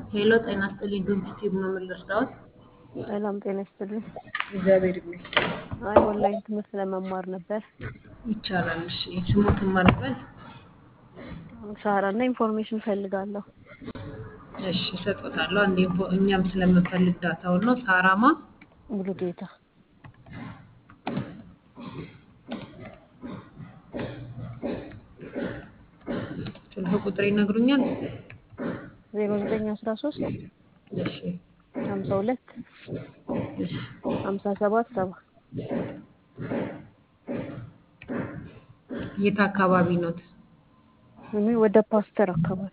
ሄሎ ጤና ይስጥልኝ ዶንኪቲቭ ነው የምልርዳዎት? ሰላም ጤና ይስጥልኝ። እግዚአብሔር ይመስገን አይ ኦንላይን ትምህርት ለመማር ነበር። ይቻላል። እሺ ስሞትን ማልበል ሳራ እና ኢንፎርሜሽን ፈልጋለሁ። እሺ እሰጦታለሁ። አንድ ኢንፎ- እኛም ስለምንፈልግ ዳታውን ነው። ሳራማ ሙሉ ጌታ ስልክ ቁጥር ይነግሩኛል? ዜሮ ዘጠኝ አስራ ሶስት እሺ ሀምሳ ሁለት እሺ ሀምሳ ሰባት ሰባ የት አካባቢ ኖት? እኔ ወደ ፓስተር አካባቢ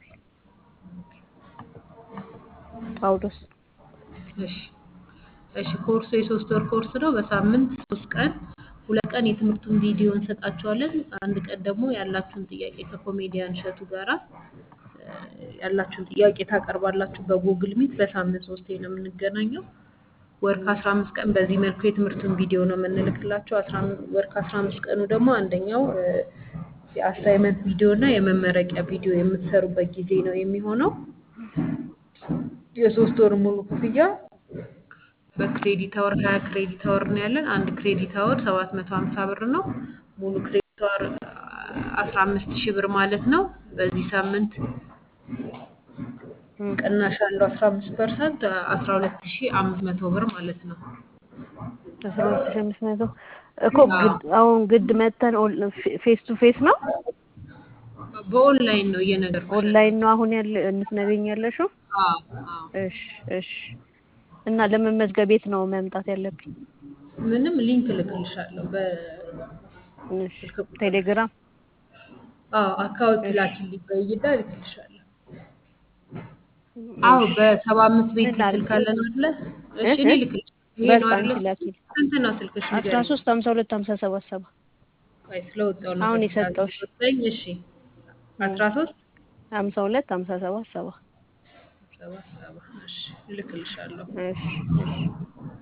ጳውሎስ እሺ እሺ ኮርሱ የሶስት ወር ኮርስ ነው። በሳምንት ሶስት ቀን ሁለት ቀን የትምህርቱን ቪዲዮ እንሰጣችኋለን። አንድ ቀን ደግሞ ያላችሁን ጥያቄ ከኮሜዲያን እሸቱ ጋራ እ፣ ያላችሁን ጥያቄ ታቀርባላችሁ በጉግል ሚት። በሳምንት ሶስቴ ነው የምንገናኘው። ወር ከአስራ አምስት ቀን በዚህ መልኩ የትምህርቱን ቪዲዮ ነው የምንልክላቸው። አስራ አም- ወር ከአስራ አምስት ቀኑ ደግሞ አንደኛው እ፣ የአሳይመንት ቪዲዮ እና የመመረቂያ ቪዲዮ የምትሰሩበት ጊዜ ነው የሚሆነው። የሶስት ወር ሙሉ ክፍያ በክሬዲት አወር ሀያ ክሬዲት አወር ነው ያለን። አንድ ክሬዲት አወር ሰባት መቶ ሀምሳ ብር ነው። ሙሉ ክሬዲት አወር አስራ አምስት ሺህ ብር ማለት ነው። በዚህ ሳምንት እም፣ ቅናሽ አለው አስራ አምስት ፐርሰንት አስራ ሁለት ሺህ አምስት መቶ ብር ማለት ነው። አስራ ሁለት ሺህ አምስት መቶ እኮ አዎ ግድ አሁን ግድ መተን ፌስ ቱ ፌስ ነው በኦንላይን ነው እየነገርኩሽ ያለው። ኦንላይን ነው አሁን ያለ የምትነግሪኝ ያለሽው? አዎ አዎ እሺ እሺ። እና ለመመዝገብ የት ነው መምጣት ያለብኝ? ምንም ሊንክ እልክልሻለሁ በስልክ እሺ ቁጥር ቴሌግራም። አዎ አካውንት እሺ ላኪልኝ በይዳ እልክልሻለሁ። አዎ እሺ። በሰባ አምስት ቤት ምን ላድርግ? ስልክ አለን አይደለ? እ እሺ እኔ እ ልክልሽ። ይሄ ነው በቃ አይደለ? አንቺ ላኪልኝ። ስንት ነው ስልክሽ አስራ ንገሪኝ። ሶስት ሀምሳ ሁለት ሀምሳ ሰባት ሰባ ቆይ ስለወጣው ነው አሁን ከዚህ የሰጠውሽ ወጣኝ። እሺ አስራ ሶስት ሀምሳ ሁለት ሀምሳ ሰባት ሰባ ሰባ ሰባ እሺ እልክልሻለሁ። እሺ እሺ